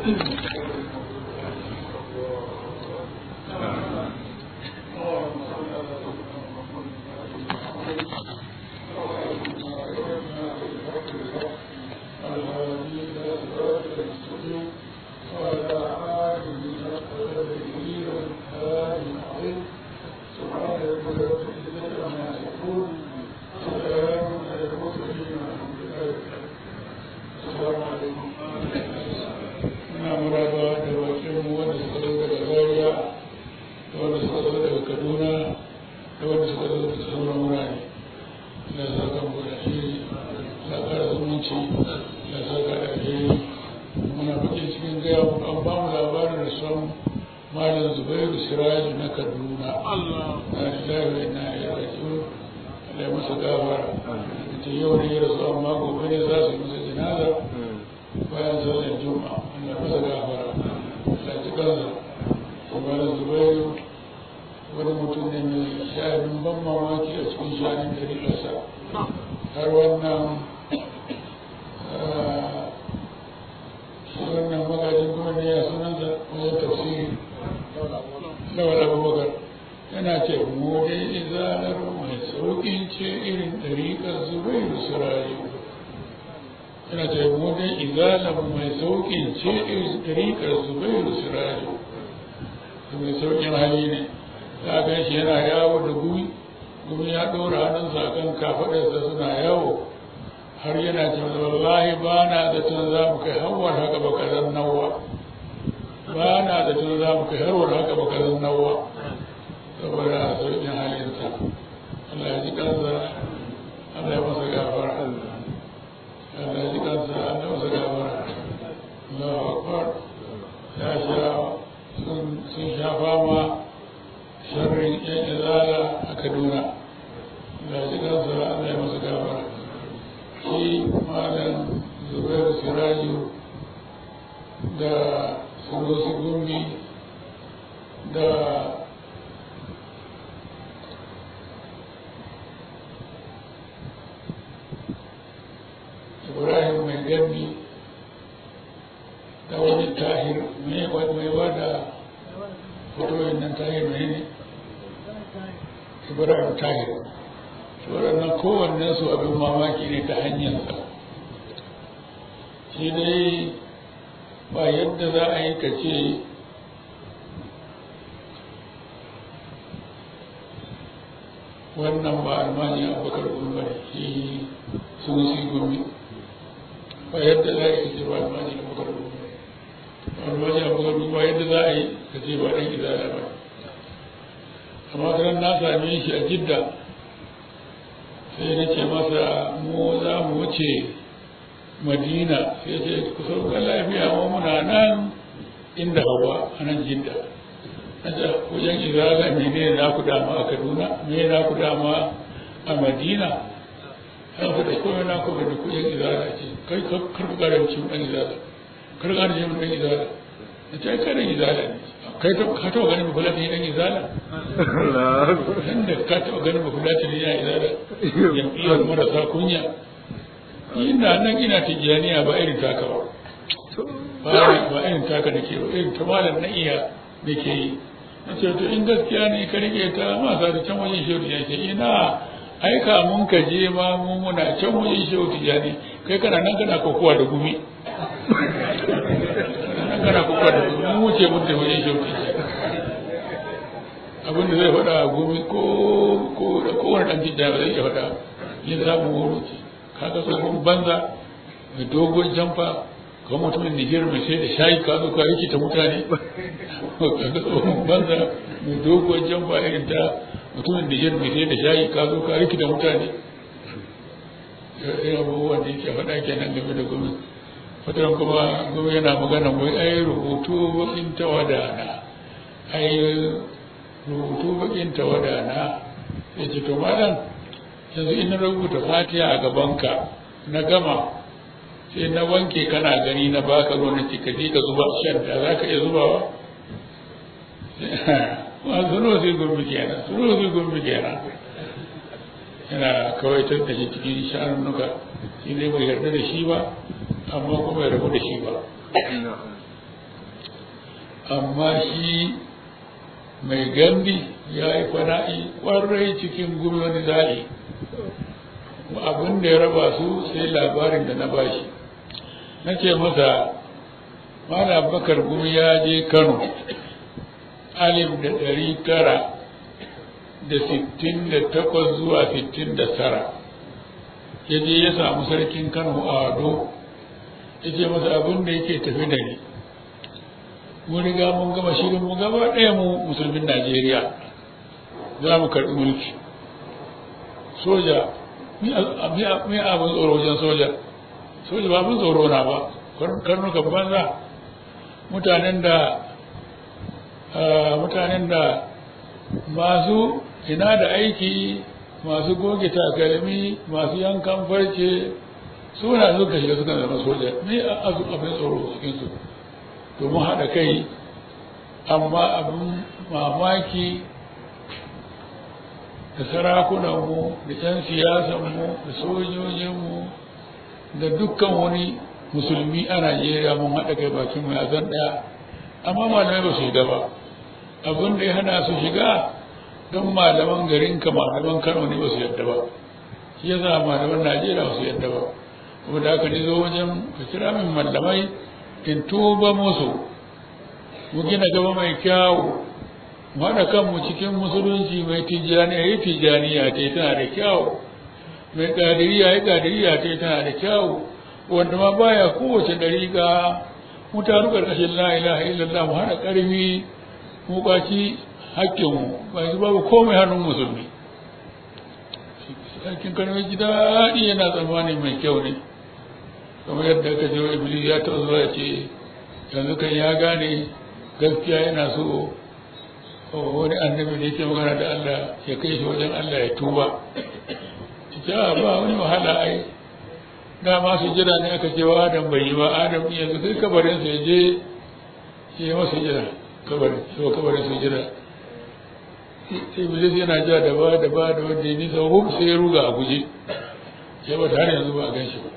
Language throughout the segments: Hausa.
Ina muraba da bakinmu wanda suka zo daga Zaria da wanda suka zo daga Kaduna da wanda suka zo daga sauran wurare. Da saka mu da shi da kara zumunci da saka da shi muna bakin cikin gaya mu an ba mu labarin da son Malam Zubairu Siraju na Kaduna. Allah. Na lillahi wa inna ilaihi raji'un. Allah ya masa gafara. Ta yau ne ya rasu amma gobe ne za su yi masa janaza. bayan sallar juma'a Allah masa gafara Allah ji kansa kuma da zubairu wani mutum ne mai sha'anin ban mamaki a cikin sha'anin ɗari ƙasa har wannan shi wannan magajin kuma ne ya sunansa wajen tafsiri lawal abubakar yana ce mu dai izalar mai sauƙin ce irin ɗariƙar zubairu su rayu yana da wajen izalar mai sauƙin ce ɗariƙar zubairu siraju da mai sauƙin hali ne ta gan shi yana yawo da gumi gumi ya ɗora hannunsa a kan kafaɗarsa suna yawo har yana ce wallahi ba na zaton za mu kai hawar haka ba kazan nawa ba na zaton za mu kai harwar haka ba kazan nawa saboda sauƙin halinsa Allah ya ji kansa Allah ya masa gafara Allah ji kansa Allah masa gabara Allahu Akbar ya sha sun sha fama sharrin yan izala a Kaduna Allah ji kansa Allah ya masa gabara shi malam Zubairu Siraju da Sunusi Gumbi da ibrahim mai gambi da wani tahir mai ba da fitoyin nan tahir mai ne ibrahim tahir waɗannan kowannen su abin mamaki ne ta hanyarsa shi dai ba yadda za a yi kace wannan ba almani abubakar gumbar shi sun si gumi ba yadda za a yi ce ba almani abubakar gumbar almani abubakar gumbar yadda za a yi ka ce ba ɗan izala ba amma kanan na same shi a jidda sai na ce masa mu za mu wuce madina sai ce ku sauka lafiya mu muna nan inda hawa a nan jidda na ce wajen izala mene na ku dama a kaduna me na ku dama a madina an ku da kome na ku da kuɗin izala ce kai kar ku karanci mu ɗan izala kar ku karanci mu ɗan izala na ce karin izala ne kai ka taɓa ganin ba fulani ɗan izala inda ka taɓa ganin ba fulani ya izala jam'iyyar marasa kunya ina nan ina tijjaniya ba irin taka ba ba irin taka da ke ba irin ta malam na iya da ke yi na ce to in gaskiya ne ka rike ta masa da can wajen shehu ya ce ina aika mun ka je ma mu muna can wajen shehu tijjani kai kana nan kana kokowa da gumi nan kana kokowa da gumi mun wuce mun da wajen shehu tijjani abin da zai faɗa a gumi ko ko da kowane ɗan tijjani ba zai iya faɗa yin samun horo ce kaga tsohon banza mai dogon jamfa ko mutumin Nijar mai sai da shayi ka zo ka rikita mutane kaga tsohon banza mai dogon jamfa irin ta mutumin Nijar mai sai da shayi ka zo ka rikita mutane irin abubuwan da yake faɗa kenan game da gumi fatan kuma gumi yana magana wai ai rubutu bakin tawada na ai rubutu bakin tawada na ya ce to malam yanzu in na rubuta fatiha a gabanka na gama sai na wanke kana gani na baka ruwan na cika ka zuba shan da za ka iya zubawa ma suno sai gurbi kenan suno sai gurbi kenan yana kawaitar da shi cikin shanunnuka shi ne bai yarda da shi ba amma kuma bai rabu da shi ba amma shi mai gandi ya yi fana'i ƙwarai cikin gumi wani za'i abin da ya raba su sai labarin da na bashi na ce masa mana bakar gumi ya je kano alif da ɗari tara da sittin da takwas zuwa sittin da tara ya je ya samu sarkin kano a ado ya ce masa abin da yake tafi da ni mun riga mun gama shirin mu gaba ɗaya mu musulmin najeriya za mu karɓi mulki soja mi abin tsoro wajen soja soja ba abin tsoro na ba karnukan banza mutanen da mutanen da masu ina da aiki masu goge takalmi masu yankan farce suna suka shiga suka zama soja me abin tsoro cikinsu domin haɗa kai amma abin mamaki da sarakunanmu da 'yan siyasanmu da sojojinmu da dukkan wani musulmi a najeriya mun haɗa kai bakin mai azan ɗaya amma malamai ba su shiga ba abin da ya hana su shiga don malaman garin ka malaman kano ne ba su yadda ba shi yasa malaman najeriya ba su yadda ba kuma da aka zo wajen ka kira min malamai in tuba musu mu gina gaba mai kyawu mu haɗa kanmu cikin musulunci mai tijjani ya yi tijjaniya ta tana da kyawu mai ƙadiriya ya ƙadiriya ta tana da kyawu wanda ma baya kowace ɗariƙa mu taru ƙarƙashin la ilaha illallah mu haɗa ƙarfi mu ƙwaci hakkinmu ba yanzu babu komai hannun musulmi hakkin karfi ji daɗi yana tsammani mai kyau ne kamar yadda aka je iblis ya taɓa zuwa ce yanzu kan ya gane gaskiya yana so wani annabi da yake magana da Allah ya kai shi wajen Allah ya tuba ita ba wani wahala ai dama su jira ne aka ce wa Adam bai yi ba Adam yanzu kai kabarin sa je ya yi masa jira kabarin shi kabarin sa jira Iblis yana ja da ba da ba da wanda ya nisa huk sai ya ruga a guje sai ba har yanzu ba a gan shi ba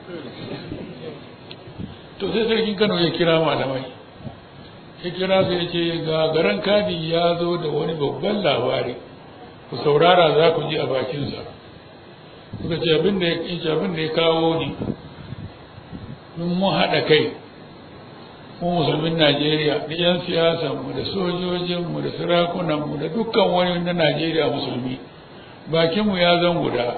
to sai sarkin Kano ya kira malamai ya kira su ya ce ga garan kadi ya zo da wani babban labari ku saurara za ku ji a bakinsa suka ce abin da ya kawo ni mun mun haɗa kai mu musulmin najeriya da 'yan siyasanmu da sojojinmu da sarakunanmu da dukkan wani na najeriya musulmi bakinmu ya zan guda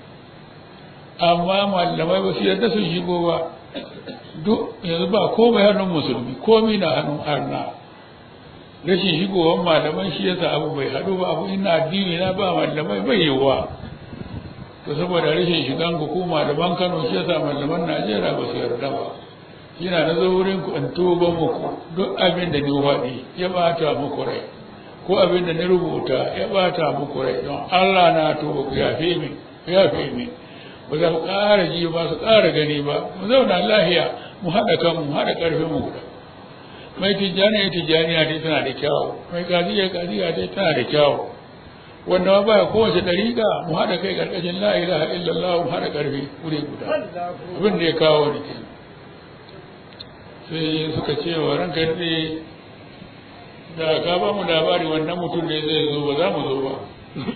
amma malamai ba su yarda su shigo ba duk yanzu ba komai hannun musulmi komai na hannun arna rashin shigowar malaman shi yasa abu bai haɗu ba abu ina addini na ba malamai bai yiwuwa to saboda rashin shigan ku ko malaman Kano shi yasa malaman Najeriya ba su yarda ba yana na zo wurin ku in tuba muku duk abin da ni waɗi ya bata muku rai ko abin da ni rubuta ya bata muku rai don Allah na tuba ku yafe min yafe min ba za ku ƙara ji ba su ƙara gani ba mu zauna lahiya mu haɗa kan mu haɗa ƙarfin mu guda mai tijjani ya tijjani ya tana da kyawu mai kaziya kaziya ta tana da kyawu wanda ma baya kowace ɗariƙa mu haɗa kai ƙarƙashin la ilaha illallah mu haɗa ƙarfi wuri guda abin da ya kawo ni ke sai suka ce wa ranka daɗe da ka ba mu labari wannan mutum ne zai zo ba za mu zo ba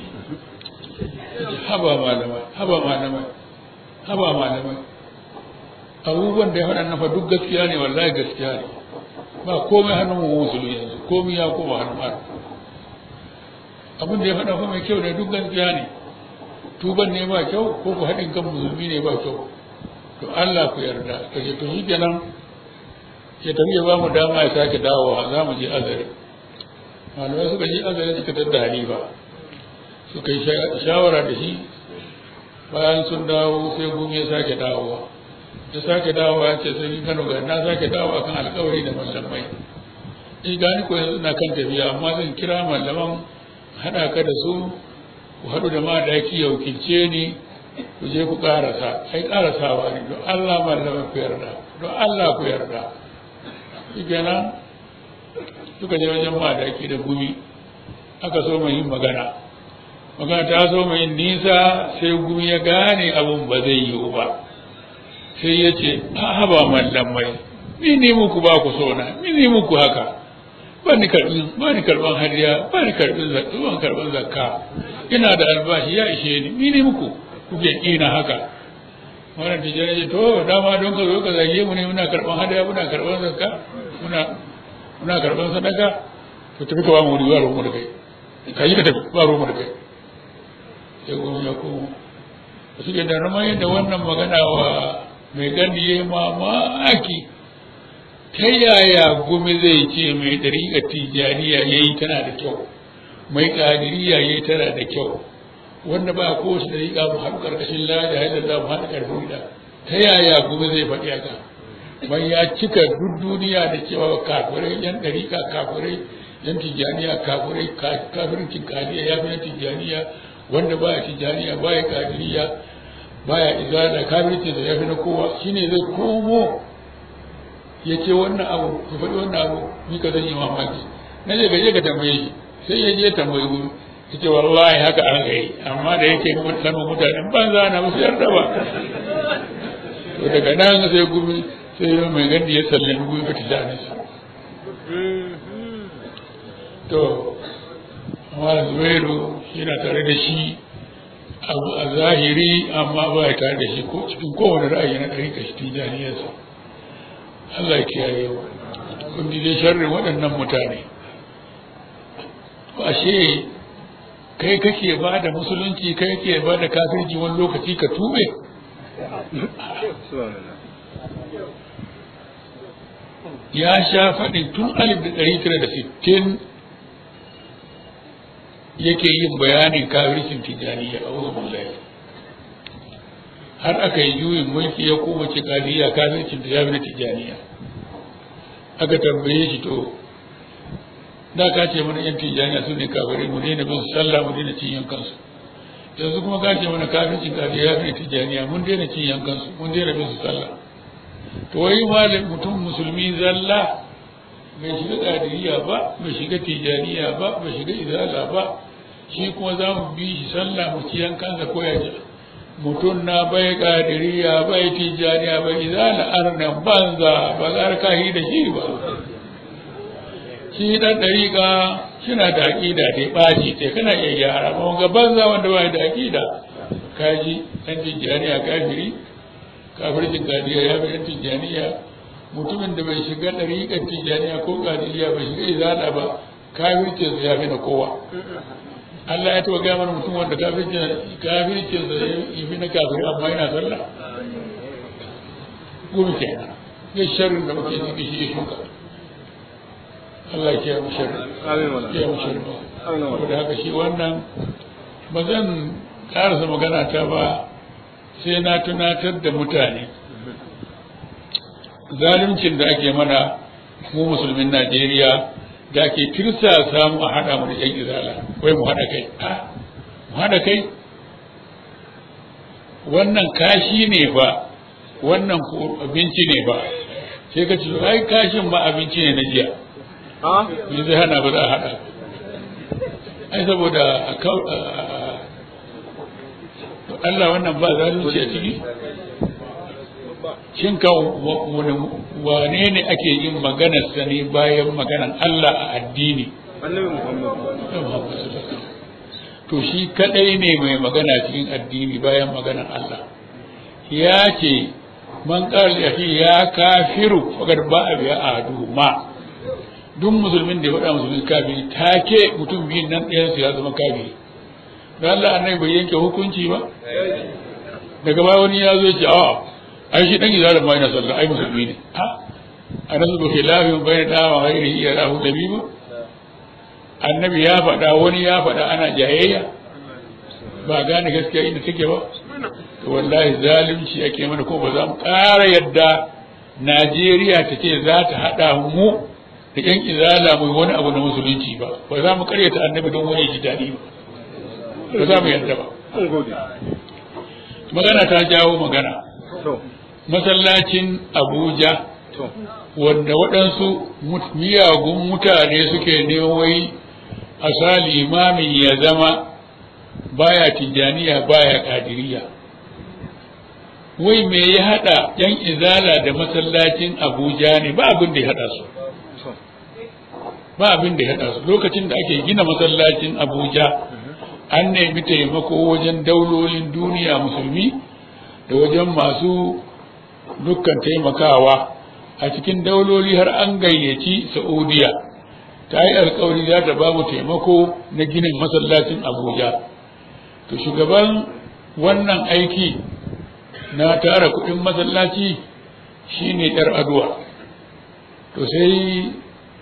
haba malamai haba malamai haba malamai abubuwan da ya faɗa nafa duk gaskiya ne wallahi gaskiya ne ba komai hannun mu musulmi yanzu komai ya koma hannun Allah abin da ya faɗa fa mai kyau ne duk gaskiya ne tuban ne ba kyau ko ku haɗin kan musulmi ne ba kyau to Allah ku yarda ka ce to shi kenan ya tafi ya ba mu dama ya sake dawowa za mu je azare malamai suka je azare suka tadda halifa suka yi shawara da shi bayan sun dawo sai gumi ya sake dawowa ya sake dawowa ya ce sai kano ga na sake dawowa kan alkawari da malamai in gani ko yanzu na kan tafiya amma zan kira malaman haɗa ka da su ku haɗu da madaki ya wakilce ni ku je ku ƙarasa ai ƙarasawa ne don Allah malaman ku yarda don Allah ku yarda shi kenan suka je wajen madaki da gumi aka so mai yin magana magana ta so mai nisa sai gumi ya gane abun ba zai yiwu ba sai ya ce a ba mallamai mini muku ba ku sona mini muku haka ba ni karɓin ba ni karɓan hadiya ba ni karɓin zakka ban karɓan zakka ina da albashi ya ishe ni ni ne muku kuke kina haka wannan tijjani ce to dama don ka zo ka zage mu ne muna karɓan hadiya muna karɓan zakka muna muna karɓan sadaka to tafi ka ba mu wuri ba ruwan da kai ka yi ka tafi ba ruwan da kai sai kuma ya komo suke da ramar yadda wannan magana wa mai gani ya yi mamaki ta yaya gumi zai ce mai ɗariƙar tijjaniya ya yi tana da kyau mai ƙadiriya ya yi tana da kyau wanda ba ko su ɗariƙa mu haɗu ƙarƙashin lada yadda za mu haɗa ƙarfin da ta yaya gumi zai faɗi haka ban ya cika duk duniya da cewa kafirai yan ɗariƙa kafirai yan tijjaniya kafirai kafircin ƙadiriya ya fi na tijjaniya wanda baya tijjaniya baya ƙadiriya baya izala kafircin da ya fi na kowa shine zai komo ya ce wannan abu ya faɗi wannan abu ni ka zan yi mamaki na je gaje ka tambaye shi sai ya je tambaye mu ya ce wallahi haka an gai amma da yake kano mutanen banza na musu yarda ba to daga nan sai gumi sai yau mai gandi ya sallami gumi ba tijani su to amma zubairu yana tare da shi a zahiri amma ba ya tare da shi ko cikin kowane ra'ayi na ɗari kashi tijaniyarsa Allah kiyaye wa kun ji dai sharrin waɗannan mutane ashe kai kake ba da musulunci kai kake ba da kafirci wani lokaci ka tube ya sha faɗin tun alif da ɗari tara da sittin yake yin bayanin kafircin tijaniya a wurin har aka yi juyin mulki ya koma ce kafiriya kafircin da ya fi na tijaniya aka tambaye shi to da ka ce mana yan tijaniya su ne kafirai mu daina bin sallah mu daina cin yankansu yanzu kuma ka ce mana kafircin kafiriya ya fi na tijaniya mun daina cin yankansu mun daina bin su sallah to wai malam mutum musulmi zalla bai shiga kadiriya ba bai shiga tijaniya ba bai shiga izala ba shi kuma za mu bi shi sallah mu ci yankansa ko ya ji mutum na bai kadiriya bai tijaniya bai izala arnan banza ba za ka yi da shi ba shi dan dariƙa shina da aƙida da ya ɓaci sai kana iya gyara ba ga banza wanda ba da aƙida kaji dan tijaniya kafiri kafircin kadiriya ya fi dan tijaniya mutumin da bai shiga ɗariƙar tijaniya ko kadiriya bai shiga izala ba kafircin ya fi na kowa Allah ya taɓa gaya mana mutum wanda kafircin kafircin sa ya fi na kafiri amma yana sallah gumi kenan ya sharrin da muke ciki shi ya shuka Allah ya kiyaye mu sharri ya kiyaye mu sharri saboda haka shi wannan ba zan karasa magana ta ba sai na tunatar da mutane zaluncin da ake mana mu musulmin Najeriya da ake tirsa samu a haɗa mu da ƴan izala wai mu haɗa kai a mu haɗa kai wannan kashi ne ba wannan abinci ne ba sai ka ce ai kashin ba abinci ne na jiya me zai hana ba za a haɗa ai saboda Allah wannan ba zalunci a ciki shin ka wane ne ake yin maganar sa ne bayan maganar Allah a addini to shi kadai ne mai magana cikin addini bayan maganar Allah ya ce man qala ya ya kafiru fagar ba a biya ahadu ma duk musulmin da ya faɗa musulmin kafiri take mutum biyun nan ɗayan su ya zama kafiri don Allah annabi bai yanke hukunci ba daga baya wani ya zo ya ce a'a ai shi dan izalin ma yana sallah ai musulmi ne ha anasu bi khilafin bayna da wa ghairihi ya rahu dabibu annabi ya faɗa wani ya faɗa ana jayayya ba gane gaskiya inda take ba to wallahi zalunci ake mana ko ba za mu ƙara yadda Najeriya ta ce za ta haɗa mu da ƴan izala mu wani abu na musulunci ba ba za mu ƙaryata annabi don wani ji daɗi ba ba za mu yadda ba magana ta jawo magana masallacin abuja wanda waɗansu miyagun mutane suke neman wai a sa limamin ya zama baya tijjaniya baya kadiriya wai me ya haɗa yan izala da masallacin abuja ne ba abin da ya haɗa su ba abin da ya haɗa su lokacin da ake gina masallacin abuja an nemi taimako wajen daulolin duniya musulmi da wajen masu dukkan taimakawa a cikin dauloli har an gayyaci saudiya ta yi alkawari za ta bamu taimako na ginin masallacin abuja to shugaban wannan aiki na tara kudin masallaci shine yar aduwa to sai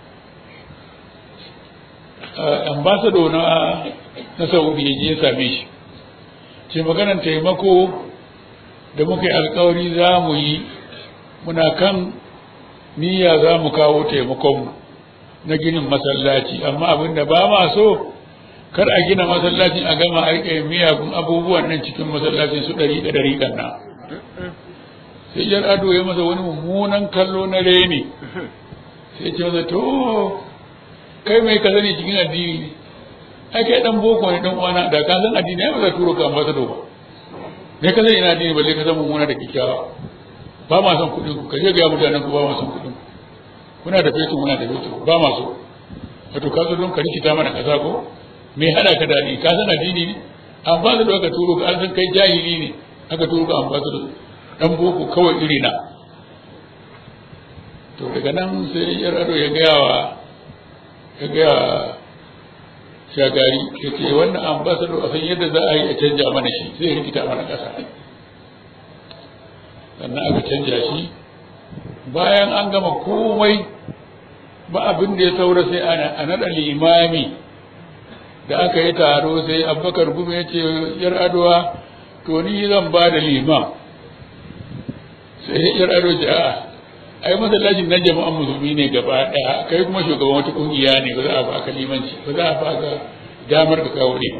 ambasado na na saudi ya je same shi ce maganar taimako da muka yi alkawari za mu yi muna kan niyya za mu kawo taimakonmu na ginin masallaci amma abin da ba ma so kar a gina masallacin a gama aika miyagun abubuwan nan cikin masallacin su ɗari da ɗari kan nan sai jar ado ya masa wani mummunan kallo na reni sai ce masa to kai mai ka sani cikin addini ai kai dan boko ne dan uwana da ka san addini ai ba za turo ka ambasado ba me ka sani ina addini balle ka san mummuna da kikkiawa ba ma son kuɗin ku ka je ga mutanen ku ba ma son kuɗin kuna da fetur muna da fetur ba ma so wato ka zo don ka rikita mana kaza ko me hada ka da ni ka san addini ne ambasado aka turo ka an san kai jahili ne aka turo ka ambasado dan boko kawai iri na to daga nan sai yar ado ya gaya wa ya gaya shagari ya ce wannan ambasado a san yadda za a yi a canja mana shi zai rikita mana ƙasa sannan aka canja shi bayan an gama komai ba abin da ya saura sai a naɗa limami da aka yi taro sai abubakar gume ya ce yar adowa to ni zan ba da limam sai yar ado ce a'a ai masallacin na jama'an musulmi ne gaba daya kai kuma shugaban wata kungiya ne ba za a baka limanci ba za a baka damar ka kawo ne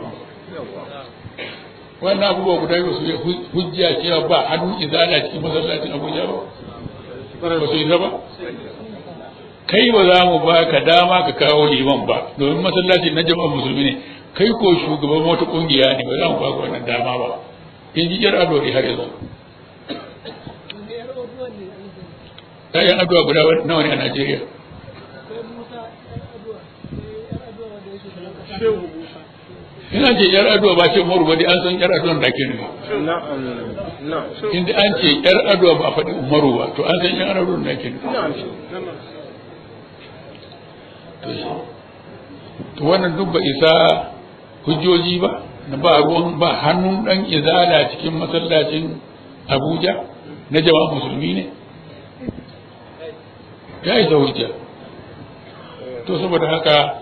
wannan abubuwa guda biyu su hujja cewa ba hannun izala cikin masallacin abuja ba ba su yi ba kai ba za mu baka dama ka kawo liman ba domin masallacin na jama'an musulmi ne kai ko shugaban wata kungiya ne ba za mu baka wannan dama ba in ji yar ado har yanzu ‘ya'yan addu'a guda nawa ne a Najeriya? Ina ce ‘yar addu'a ba ce umaru ba dai an san ‘yar addu'a da ke nufi. Inda an ce ‘yar addu'a ba a faɗi umaru ba, to an san ‘yar addu'a da ke nufi. To wannan duk ba isa hujjoji ba, na ba ruwan ba hannun ɗan izala cikin masallacin Abuja na jama'a musulmi ne. ya yi hujja to saboda haka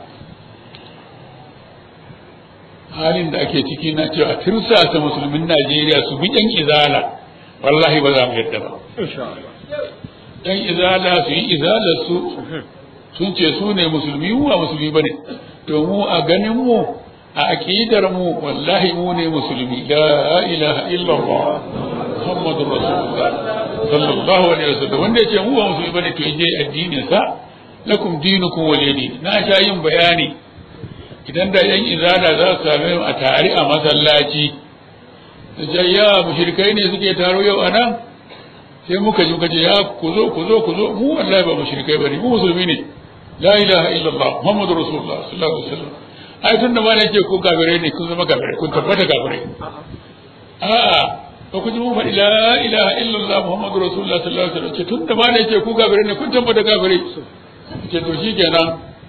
halin da ake ciki na cewa tirsasa musulmin najeriya su bi yan izala wallahi ba za mu yadda ba yan izala su yi izalar su sun ce su ne musulmi mu ba musulmi ba ne to mu a ganin mu a aƙidar mu wallahi mu ne musulmi la ilaha illallah muhammadur rasulullah sallallahu alaihi wasallam wanda ya ce mu ba musulmi bane to je addinin sa lakum dinukum waliyadi na sha yin bayani idan da yan izala za su same mu a tare a masallaci da ya mushrikai ne suke taro yau a nan sai muka ji muka ce ya ku zo ku zo ku zo mu wallahi ba mushrikai bane mu musulmi ne la ilaha illallah muhammadur rasulullah sallallahu alaihi wasallam ai tunda ma ne ce ku kafirai ne kun zama kafirai kun tabbata kafirai a'a ba ku ji mun faɗi la ilaha illallah muhammadu rasulullah sallallahu alaihi wasallam ce tun da ma da yake ku gabare ne kun tabbata gabare ce to shi kenan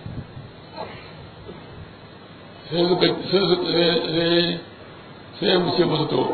sai suka sai sai mu ce musu to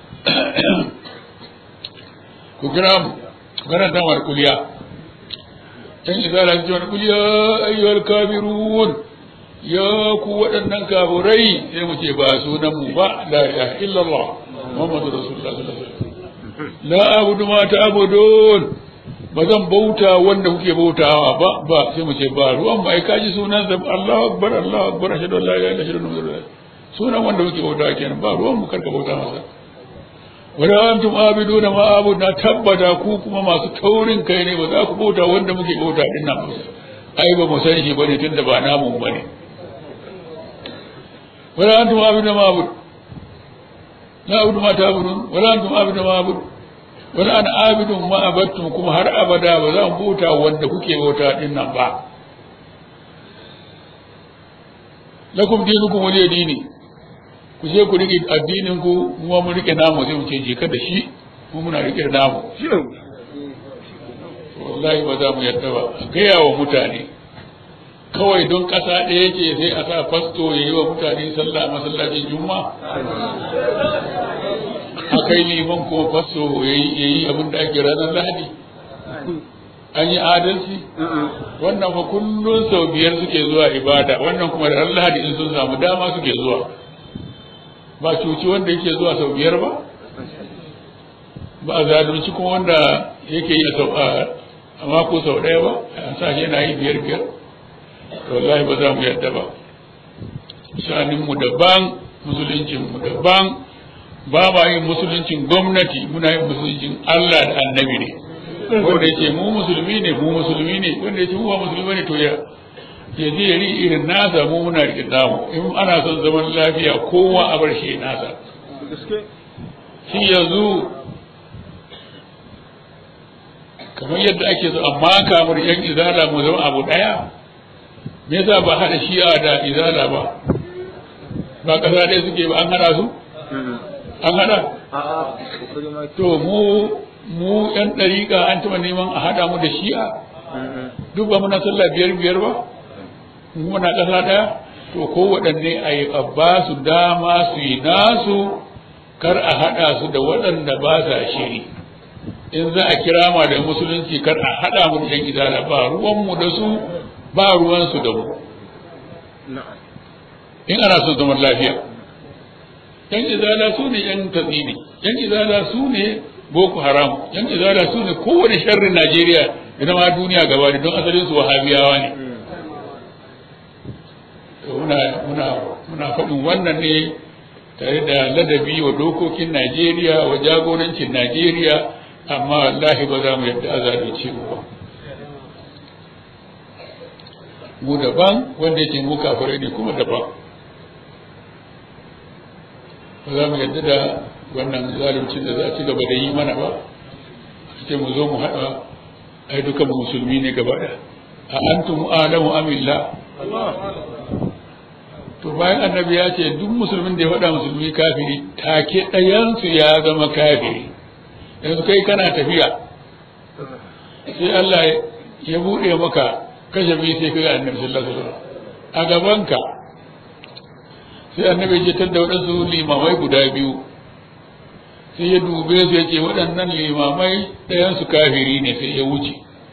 ku kira mu karanta wa kuliya dan izala ji wa kuliya ayyuhal kafirun ya ku waɗannan kafirai sai mu ce ba sunan mu ba la ilaha illallah محمد رسول الله صلى الله عليه وسلم لا أعبد ما تعبدون ba zan bauta wanda kuke bautawa ba ba sai mu ce ba ruwan ba ai kaji sunan sa Allahu akbar Allahu akbar ashhadu an la ilaha illallah sunan wanda kuke bautawa kenan ba ruwan mu karka bauta masa wala antum abiduna ma abud na tabbata ku kuma masu taurin kai ne ba za ku bauta wanda muke bauta din nan ai ba mu san shi bane tunda ba namu bane wala antum abiduna ma abud لا أعبد ما تعبدون ولا أنتم عابدون ما أعبد ولا أنا عابد ما عبدتم كما هر أبدا ولا بوتا wanda kuke bauta din nan ba lakum dinukum waliya dini ku je ku rike addinin ku mu mu rike namu sai mu ce je ka da shi mu muna rike namu wallahi ba za mu yarda ba gaya wa mutane kawai don ƙasa ɗaya ce sai a sa fasto ya yi wa mutane sallah a masallacin juma a kai liman kuma fasto ya yi abin da ake ranar lahadi an yi adalci wannan fa kullum sau biyar suke zuwa ibada wannan kuma da ran lahadi in sun samu dama suke zuwa ba cuci wanda yake zuwa sau biyar ba ba a zalunci kuma wanda yake yi a mako sau ɗaya ba a sa shi yana yi biyar biyar wallahi ba za mu yarda ba shaninmu daban musuluncinmu daban ba ma yin musuluncin gwamnati muna yin musuluncin Allah da annabi ne wanda yake mu musulmi ne mu musulmi ne wanda yake mu ba musulmi ne to ya ya je ya ri irin nasa mu muna riƙe namu in ana son zaman lafiya kowa a bar shi nasa shi yanzu kamar yadda ake so amma kamar yan izala mu zama abu daya me yasa ba hada shi'a da izala ba ba kasa ɗaya suke ba an hada su an hada to mu mu yan ɗariƙa an taɓa neman a hada mu da shi'a duk ba muna sallah biyar biyar ba mu muna ƙasa ɗaya to ko waɗanne a yi ba su dama su yi nasu kar a haɗa su da waɗanda ba sa shiri in za a kira ma da musulunci kar a haɗa mu da yan izala ba ruwanmu da su ba ruwansu da mu in ana son zaman lafiya yan izala su ne yan tatsini yan izala su ne boko haram yan izala su ne kowane sharrin najeriya da ma duniya gaba da don asalin su wahabiyawa ne muna muna muna faɗin wannan ne tare da ladabi wa dokokin najeriya wa jagorancin najeriya amma wallahi ba za mu yadda azalunci mu ba mu daban wanda yake mu kafirai ne kuma daban ba za mu yadda da wannan zaluncin da za a ci gaba da yi mana ba ce mu zo mu haɗa ai duka mu musulmi ne gaba da a antum alamu amilla to bayan annabi ya ce duk musulmin da ya faɗa musulmi kafiri take ɗayansu ya zama kafiri yanzu kai kana tafiya sai Allah ya buɗe maka kashe biyu sai kaga annabi sallallahu alaihi wasallam a gabanka sai annabi ya tar da waɗansu limamai guda biyu sai ya dube su ya ce waɗannan limamai ɗayansu kafiri ne sai ya wuce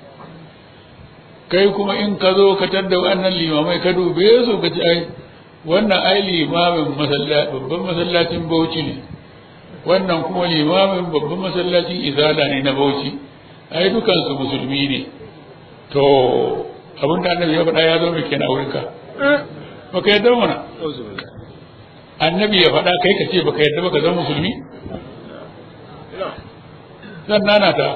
kai kuma in ka zo ka tar da waɗannan limamai ka dube su ka ce ai wannan ai limamin babban masallacin bauchi ne wannan kuma limamin babban masallacin izala ne na bauchi ai dukansu musulmi ne to abin da annabi ya faɗa ya zo mai kenan wurinka baka yadda mana annabi ya faɗa kai ka ce baka yadda baka zama musulmi zan nana ta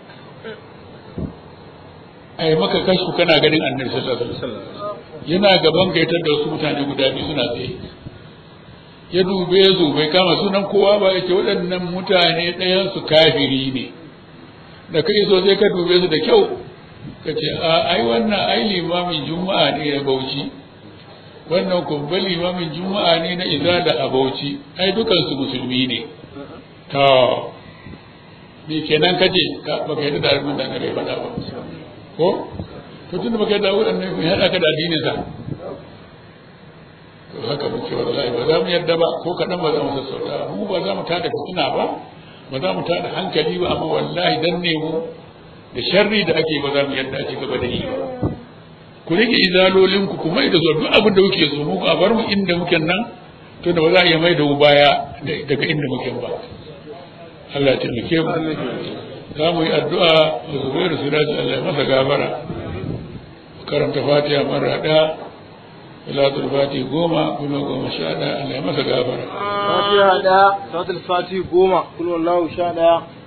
a yi maka kashku kana ganin annabi sallallahu alaihi wasallam yana gaban gaitar da wasu mutane guda biyu suna tsaye ya dube su bai kama sunan kowa ba yake waɗannan mutane ɗayan su kafiri ne da kai so sai ka dube su da kyau ka ce a ai wannan ai limamin juma'a ne na bauchi wannan kuma limamin juma'a ne na izala a bauchi ai dukansu musulmi ne to me kenan kace ka baka yadda da abin da bai faɗa ba ko to tunda baka yadda waɗannan kun haɗa ka da addinin sa to haka muke wallahi ba za mu yarda ba ko kaɗan ba za mu sassauta mu ba za mu tada fitina ba ba za mu tada hankali ba amma wallahi dan ne mu da sharri da ake ba za mu yarda a ci gaba da yi ba ku rike izalolin ku kuma da zuwa duk abin da kuke so mu a bar mu inda muke nan to da ba za a iya mai da mu baya daga inda muke ba Allah ya taimake mu za mu yi addu'a da zubairu su dace Allah ya masa gafara karanta fatiha mara ɗaya salatul fati goma kuma goma sha ɗaya Allah ya masa gafara fatiha ɗaya salatul fati goma kullu wallahu sha ɗaya